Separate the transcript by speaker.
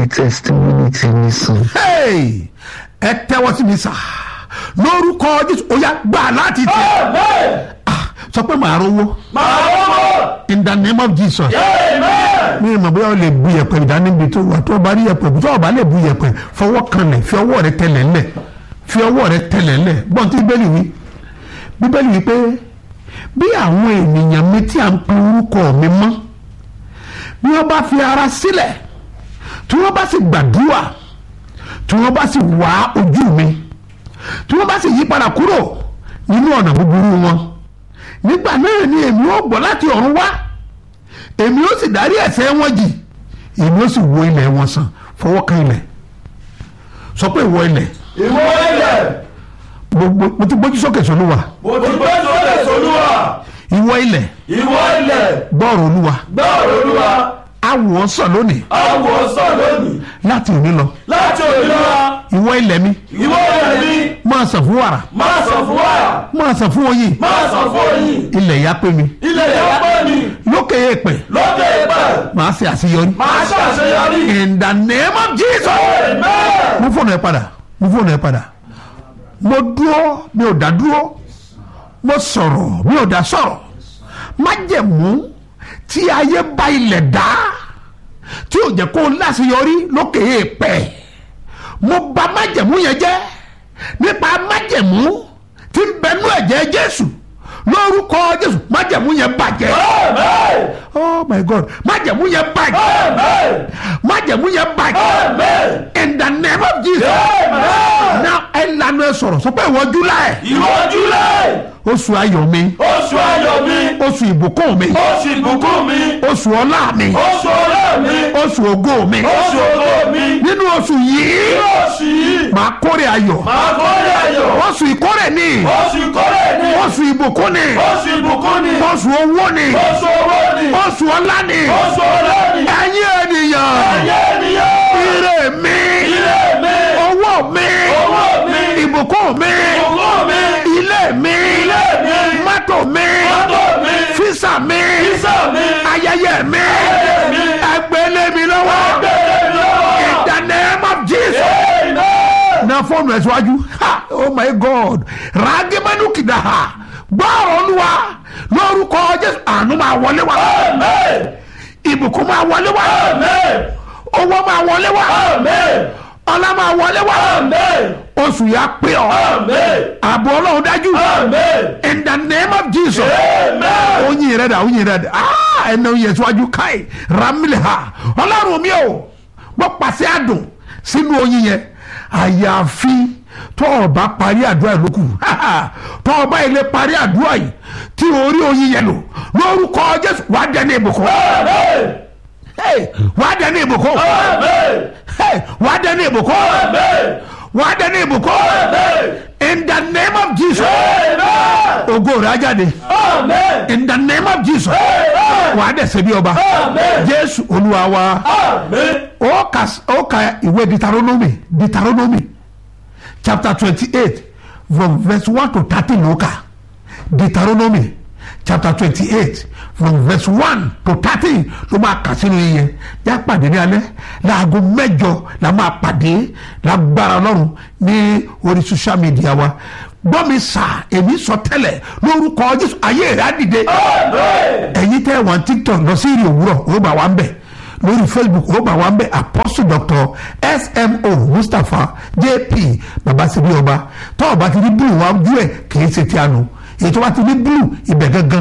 Speaker 1: ní testimony ti ní sùn.
Speaker 2: Hey! ẹ tẹ́wọ́ sí mi sà lórúkọ jésù ó yá gbà láti tẹ̀
Speaker 3: Amen.
Speaker 2: Ah, sọ pé màá rówó
Speaker 3: Màá wọ́wọ́.
Speaker 2: in the name of jesus
Speaker 3: Amen.
Speaker 2: mi ì mọ̀ bóyá o lè bu yẹ̀pẹ̀ ìdánimbi tó wà tó o bá rí yẹ̀pẹ̀ tó o bá lè bu yẹ̀pẹ̀ fọwọ́ kanlẹ̀ fi ọwọ́ rẹ tẹlẹ̀ ńlẹ̀ fi ọwọ́ rẹ tẹlẹ̀ ńlẹ̀ gbọ́n tí bíbélì wí bíbélì wí pé bí àwọn ènìyàn mi tí à ń pe orúkọ mi mọ́ bí wọ́n bá fi ara sílẹ̀ tí wọ́n bá sì gbàdúrà tí wọ́n bá sì wá ojú mi tí wọ́n bá sì yí padà kúrò nínú ọ̀nà búburú wọn nígbà náà ni èmi ó gbọ́ láti ọ̀run wá èmi ó sì dárí ẹ̀ṣẹ̀ wọn jì èmi ó sì wo ilẹ̀ wọn sàn fọwọ́ kan ilẹ̀ sọ pé ìwọ ilẹ̀
Speaker 3: Ìwọ ilẹ̀.
Speaker 2: gbogbo mo ti gbójú sókè sólúwa
Speaker 3: Mo ti gbé sólè sólúwa.
Speaker 2: ìwọ ilẹ̀
Speaker 3: Ìwọ ilẹ̀.
Speaker 2: gbọ́ọ̀rọ̀ olúwa
Speaker 3: Gbọ́ ọ̀rọ̀ Olúwa.
Speaker 2: awò sàn lónìí
Speaker 3: Àwọ̀ sàn lónìí.
Speaker 2: láti òní lọ
Speaker 3: Láti òní lọ.
Speaker 2: ìwọ ilẹ̀ mi
Speaker 3: Ìwọ ilẹ̀ mi.
Speaker 2: máa sàn fún wàrà
Speaker 3: Máa sọ fún wa.
Speaker 2: máa sàn fún oyin
Speaker 3: Máa sọ fún oyin.
Speaker 2: ilẹ̀ yá pé mi
Speaker 3: Ilẹ̀ yẹn pẹ́ mi.
Speaker 2: lókè èèpẹ̀
Speaker 3: Lókè ìpẹ́.
Speaker 2: máa ṣe àṣeyọrí
Speaker 3: Máa ṣàṣeyọrí.
Speaker 2: in the name of jesus
Speaker 3: Amen.
Speaker 2: mú fóònù ẹ padà mú fóònù ẹ padà mo dúró mi ò dá dúró mo sọ̀rọ̀ mi ò dá sọ̀rọ̀ májẹ̀mú tí ayé bá ilẹ̀ dá tí ò jẹ́ kó o láṣeyọrí lókè èèpẹ̀ mo bà májẹ̀mú yẹn jẹ́ nípa májẹ̀mú tí ń bẹnú ẹ̀jẹ̀ jésù lórúkọ jésù májẹ̀mú yẹn bàjẹ́
Speaker 3: Amen.
Speaker 2: oh my god májẹ̀mú yẹn bàjẹ́
Speaker 3: Amen.
Speaker 2: májẹ̀mú yẹn bàjẹ́
Speaker 3: Amen.
Speaker 2: in the name of jesus
Speaker 3: Amen.
Speaker 2: now ẹ lanu ẹ sọ̀rọ̀ sọ pé ìwọ july
Speaker 3: Ìwọ July.
Speaker 2: oṣù ayọ̀ mi
Speaker 3: Oṣù ayọ̀ mi.
Speaker 2: oṣù ìbùkún mi
Speaker 3: Oṣù ìbùkún mi.
Speaker 2: oṣù ọlá mi
Speaker 3: Oṣù ọlá mi.
Speaker 2: oṣù ògo mi
Speaker 3: Oṣù ògo mi.
Speaker 2: nínú oṣù yìí
Speaker 3: Nínú oṣù yìí.
Speaker 2: màá kórè ayọ̀
Speaker 3: Màá kórè ayọ̀.
Speaker 2: oṣù ìkórè ni
Speaker 3: Oṣù ìkórè ni.
Speaker 2: oṣù ìbùkún ni
Speaker 3: Oṣù ìbùkún ni.
Speaker 2: oṣù owó ni
Speaker 3: Oṣù owó ni.
Speaker 2: oṣù ọlá ni
Speaker 3: Oṣù ọlá ni.
Speaker 2: ẹ̀yin ènìyàn
Speaker 3: Ayé ènìyàn.
Speaker 2: ire mi
Speaker 3: Ilé mi.
Speaker 2: owó mi
Speaker 3: Owó mi.
Speaker 2: ìbùkún mi
Speaker 3: Ògo mi.
Speaker 2: ilé mi
Speaker 3: Ilé mi.
Speaker 2: mọ́tò mi
Speaker 3: Mọ́tò mi.
Speaker 2: físà mi
Speaker 3: Físà mi.
Speaker 2: ayẹyẹ mi
Speaker 3: Ayẹyẹ mi.
Speaker 2: ẹgbẹ́lẹ́ mi lọ́wọ́
Speaker 3: Gbèrè mi lọ́wọ́.
Speaker 2: in the name of Jesus.
Speaker 3: Amen.
Speaker 2: na fóònù ẹ̀ síwájú ha oh my god ràgẹ́mẹ́nu kìdá ha gbọ́ọ̀rọ̀ olúwa lórúkọ jésù àánú máa wọlé wá
Speaker 3: Amen.
Speaker 2: ìbùkún máa wọlé wá
Speaker 3: Amen.
Speaker 2: owó máa wọlé wá
Speaker 3: Amen.
Speaker 2: ọlá máa wọlé wá
Speaker 3: Amen.
Speaker 2: oṣù yà pé ọ
Speaker 3: Amen.
Speaker 2: ààbò ọlọ́run dájú
Speaker 3: Amen.
Speaker 2: in the name of jesus
Speaker 3: Amen.
Speaker 2: oyin rẹ da oyin rẹ da aa ẹnna oyin ẹsíwájú káì ramili ha ọlọ́run mi o wọ́n pàṣẹ àdùn sínú oyin yẹn àyàfi tó o bá parí àdúrà yìí lókù tó o bá ilé parí àdúrà yìí tí orí oyin yẹn lò lórúkọ jésù wàá dẹni ìbùkún
Speaker 3: Amen.
Speaker 2: Hey, wàá dẹni ìbùkún
Speaker 3: Amen.
Speaker 2: Hey, wàá dẹni ìbùkún
Speaker 3: Amen.
Speaker 2: wàá dẹni ìbùkún
Speaker 3: Amen.
Speaker 2: in the name of jesus
Speaker 3: Amen.
Speaker 2: ògo rẹ̀ á jáde
Speaker 3: Amen.
Speaker 2: in the name of jesus
Speaker 3: Amen.
Speaker 2: wàá dẹ̀ ṣe bí ọba
Speaker 3: Amen.
Speaker 2: jésù olúwa wa
Speaker 3: Amen.
Speaker 2: ó ka ó ka ìwé deuteronomy deuteronomy chapter twenty-eight from verse one to thirteen ló kà deuteronomy chapter twenty-eight from verse one to thirteen ló máa kà sínú yẹn yá pàdé ní alẹ́ láago mẹ́jọ la máa pàdé lágbára ọlọ́run ní orí social media wa gbọ́ mi sà èmi sọ tẹ́lẹ̀ lórúkọ jésù ayé rẹ̀ á dìde
Speaker 3: Amen.
Speaker 2: ẹ̀yin tẹ́ wọn tiktok lọ sí ìrìn òwúrọ̀ ó bá wa ń bẹ̀ lórí facebook ó bá wa ń bẹ̀ apostle doctor smo mustapha jp babasibi ọba tọ́ ọba ti ní blue wa ojú ẹ̀ kì í ṣe ti àná èyí tó bá ti ní blue ibẹ̀ gangan